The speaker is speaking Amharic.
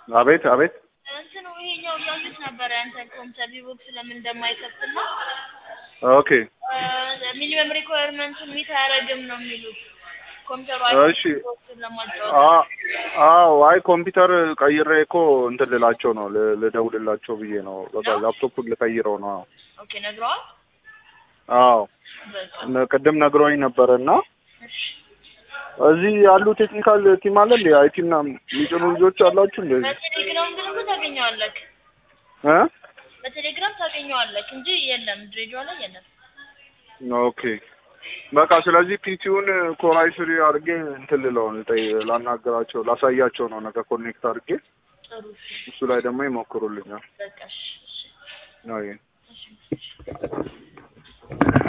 አቤት አቤት እንትኑ ይሄኛው እያዩት ነበረ ያንተን ኮምፒውተር ቪቮክስ ለምን እንደማይከፍትና ኦኬ ሚኒመም ሪኳየርመንቱን ሚት አያደርግም ነው የሚሉት ኮምፒውተሩ እሺ። ቪቮክስን ለማጫወት አ- አዎ አይ ኮምፒውተር ቀይሬ እኮ እንትን ልላቸው ነው ል- ልደውልላቸው ብዬ ነው በቃ ነው? ላፕቶፑን ልቀይረው ነው አዎ ኦኬ ነግረዋል አዎ በቃ እነ- ቅድም ነግሮኝ ነበረ እና እሺ እዚህ ያሉ ቴክኒካል ቲም አለ እንዴ አይቲ ምናምን የሚጭኑ ልጆች አላችሁ እንዴ በቴሌግራም ግን እኮ ታገኘዋለህ እ በቴሌግራም ታገኘዋለህ እንጂ የለም ድሬዳዋ ላይ የለም ኦኬ በቃ ስለዚህ ፒሲውን ኮራይ ስሪ አድርጌ እንትን ልለው ልጠይ ላናገራቸው ላሳያቸው ነው ነገ ኮኔክት አድርጌ ጥሩ እሱ ላይ ደግሞ ይሞክሩልኛል በቃ እሺ እሺ ነው እሺ